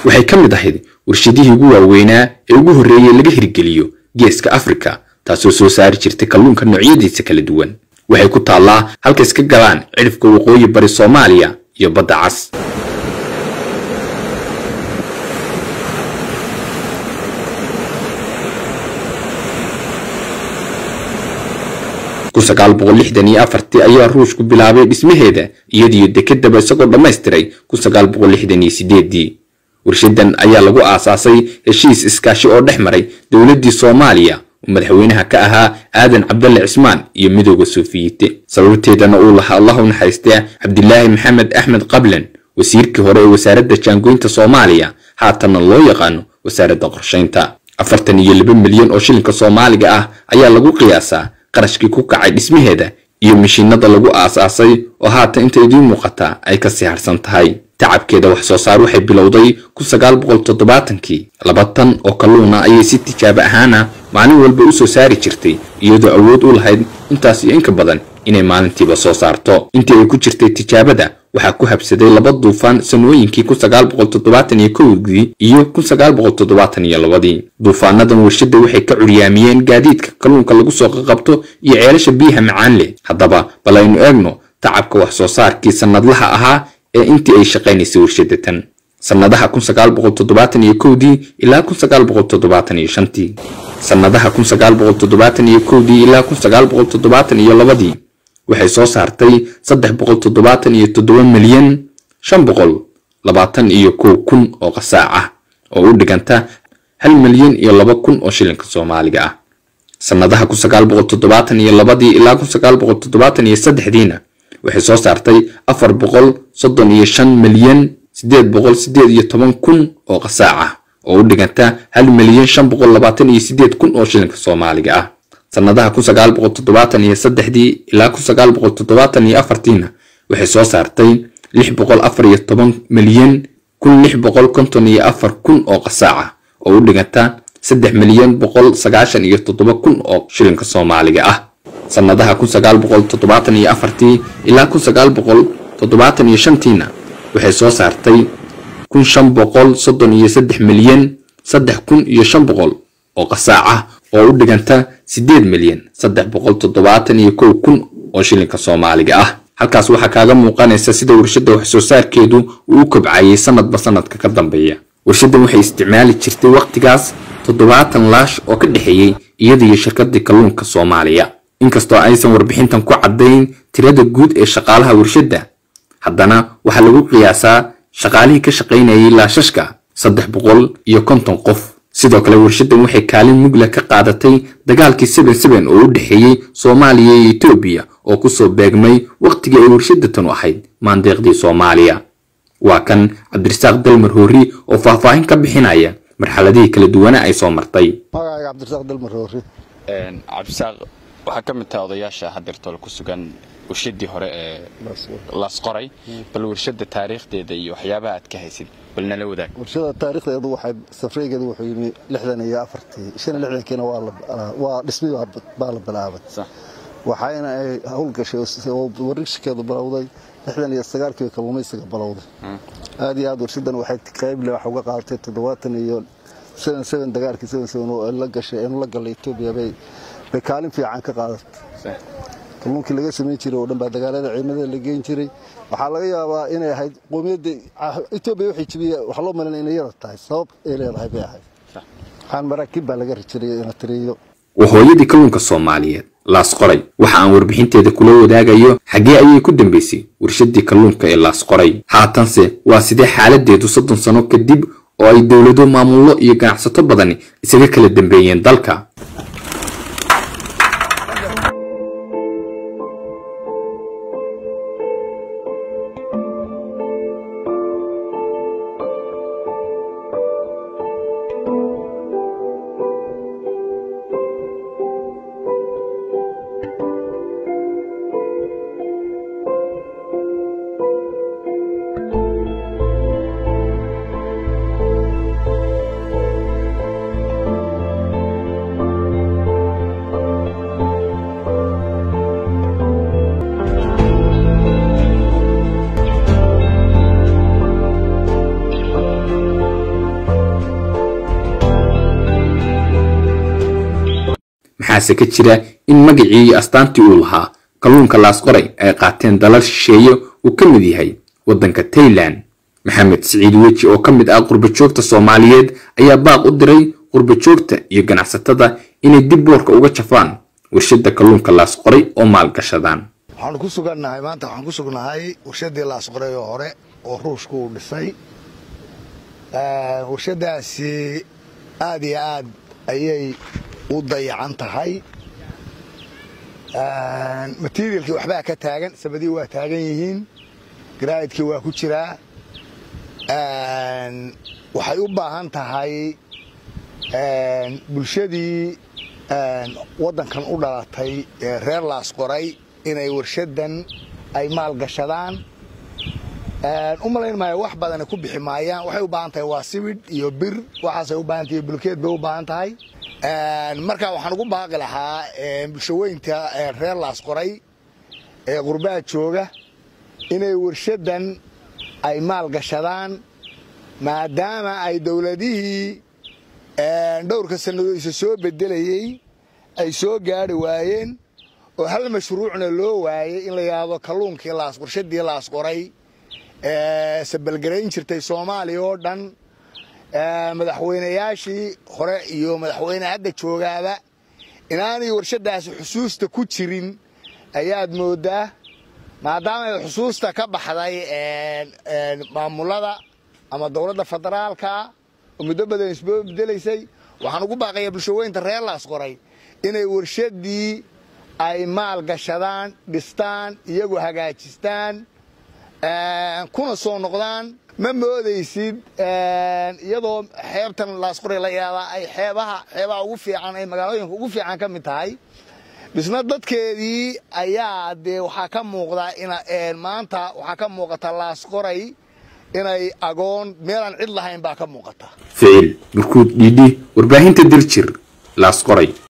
waxay ka mid ahayd warshadihii ugu waaweynaa ee ugu horreeyey laga hirgeliyo geeska afrika taasoo soo saari jirtay kalluunka noocyadiisa kala duwan waxay ku taallaa halka iska galaan cidhifka waqooyi bari soomaaliya iyo badda cas ayaa ruushku bilaabay dhismaheeda iyadiyo dekedaba isagoo dhammaystiray warshadan ayaa lagu aasaasay heshiis iskaashi oo dhex maray dowladdii soomaaliya oo madaxweynaha ka ahaa aadan cabdalle cismaan iyo midooda sofiyiite sababteedana uu lahaa allah u naxaystee cabdilaahi maxamed axmed qablan wasiirkii hore ee wasaaradda jaangoynta soomaaliya haatanna loo yaqaano wasaaradda qorshaynta afartan iyo laba milyan oo shilinka soomaaliga ah ayaa lagu qiyaasaa qarashkii ku kacay dhismaheeda iyo mishiinada lagu aasaasay oo haatan inta idiin muuqataa ay ka sii harsan tahay tacabkeeda wax soo saar waxay bilowday kii laba tan oo kalluuna ayay si tijaabo ahaana maalin walba u soo saari jirtay iyadoo awood u lahayd intaas iyo inka badan inay maalintiiba soo saarto intii ay ku jirtay tijaabada waxaa ku habsaday laba duufaan sanooyinkii dii iyo ii duufaanadan warshadda waxay ka curyaamiyeen gaadiidka kalluunka lagu soo qaqabto iyo ceelasha biyaha macaan leh haddaba bal aynu eegno tacabka wax soo saarkii sannadlaha ahaa ee intii ay shaqaynaysay warshadda tan sannadaha dii ilaa tii sannadaha dii ilaa ladii waxay soo saartay milyan iyo kun oo qasaac ah oo u dhiganta hal milyan iyo laba kun oo shilinka soomaaliga ah sannadaha ladii ilaa diina waxay soo saartay afar boqol soddon iyo shan milyan sideed boqol sideed iyo toban kun oo qasaac ah oo u dhiganta hal milyan shan boqol labaatan iyo sideed kun oo shilinka soomaaliga ah sannadaha dii ilaa diina waxay soo saartay lix boqol afar iyo toban milyan kun lix boqol konton iyo afar kun oo qasaac ah oo u dhiganta saddex milyan boqol sagaashan iyo toddoba kun oo shilinka soomaaliga ah sannadaha ilaa tiina waxay soo saartay kun shan boqol soddon iyo saddex milyan saddex kun iyo shan boqol oo qasaac ah oo u dhiganta siddeed milyan saddex boqol toddobaatan iyo kow kun oo shilinka soomaaliga ah halkaas waxaa kaaga muuqanaysa sida warshadda wax soo saarkeedu uu u kobcayay sanadba sanadka ka dambeeya warshaddan waxay isticmaali jirtay wakhtigaas toddobaatan laash oo ka dhexeeyey iyada iyo shirkadii kalluunka soomaaliya inkastoo aysan warbixintan ku caddayn tirada guud ee shaqaalaha warshadda haddana waxaa lagu qiyaasaa shaqaalihii ka shaqaynayay laashashka saddex boqol iyo konton qof sidoo kale warshaddan waxay kaalin mugla ka qaadatay dagaalkii seben seben oo u dhexeeyey soomaaliya iyo etoobiya oo kusoo beegmay wakhtigii ay warshadatan u ahayd maandeeqdii soomaaliya waa kan cabdirasaaq dalmar hoori oo faahfaahin ka bixinaya marxaladihii kala duwana ay soo martay magacayga cabdirasaaq dalmar hoori cabdisaaq waxaa ka mid taha odayaasha hadeertoola ku sugan warshadii hore ee las qoray bal warshada taariikhdeeda iyo waxyaabaha aad ka haysid bal nala wadaag warshada taariikhdeedu waxay safreygeedu wuxuu yimi lixdan iyo afartii shan iyo lixdankiina waa dhismii baa la bilaabay waxayna ay howlgashay oo warishkeedu bilowday lixdan iyo sagaalkii kalluumaysiga bilowday aad iyo aad warshadan waxay qayble wax uga qaadatay toddobaatan iyo seven seven dagaalkii seven seven oo la gashay eenu la gallay etoobiya bay bay kaalin fiican ka qaadatay kalluunkii laga samayn jiray oo dhan baa dagaalada ciidamada la geyn jiray waxaa laga yaabaa inay ahayd qoomiyadda etoobiya waxay jibiya waxaa loo malinaya inay yada tahay sabab ay leedahay bay ahayd waxaan maraakiib baa laga rijiray ina tiriyo waa hooyadii kalluunka soomaaliyeed laas qoray waxa aan warbixinteeda kula wadaagayo xaggee ayay ku dambaysay warshadii kalluunka ee laas qoray haatanse waa sidee xaaladeedu soddon sano kadib oo ay dowlado maamullo iyo ganacsato badani isaga kala dambeeyeen dalka maxaase ka jira in magacii iyo astaantii uu lahaa kalluunka laasqoray ay qaateen dalal shisheeye uu ka mid yahay waddanka tailan maxamed siciid weji oo ka mid ah qurbajoogta soomaaliyeed ayaa baaq u diray qurbajoogta iyo ganacsatada inay dib boorka uga jafaan warshadda kalluunka laasqoray oo maalgashadaan waxaanu ku sugannahay maanta waxaan ku sugnahay warshadii laasqoray oo hore oo ruushku uu dhisay warshadaasi aad iyo aad ayay u dayacan tahay materialkii waxbaa ka taagan sabadii waa taagan yihiin garaa'idkii waa ku jiraa waxay u baahan tahay bulshadii waddankan u dhalatay ee reer laasqoray inay warshadan ay maalgashadaan u malayn maayo wax badana ku bixi maayaan waxay u baahan tahay waa sibidh iyo bir waxaasay u baahan tahay bulkeed bay u baahan tahay marka waxaan ugu baaqi lahaa bulshaweynta reer laasqoray ee qurbaha jooga inay warshadan ay maalgashadaan maadaama ay dowladihii dhowrka sannadood isa soo bedelayey ay soo gaari waayeen oo hal mashruucna loo waayey in la yidhaahdo kalluunkii warshadii laasqoray sabalgarayn jirtay soomaaliya oo dhan madaxweynayaashii hore iyo madaxweyne hadda joogaaba inaanay warshadaasi xusuusta ku jirin ayaad moodaa maadaama ay xusuusta ka baxday maamulada ama dowladda federaalka oo muddo badan isboo bedelaysay waxaan ugu baaqayaa bulshaweynta reer laasqoray inay warshadii ay maal gashadaan dhistaan iyagoo hagaajistaan kuna soo noqdaan ma moodaysid iyadoo xeebtan laasqoray la yaadaa ay xeebaha xeebaha ugu fiican ay magaalooyinka ugu fiican ka mid tahay dhisna dadkeedii ayaa dee waxaa ka muuqda maanta waxaa ka muuqata laasqoray inay agoon meelaan cid lahayn baa ka muuqata ficil burkuud dhiidhi warbaahinta diljir laasqoray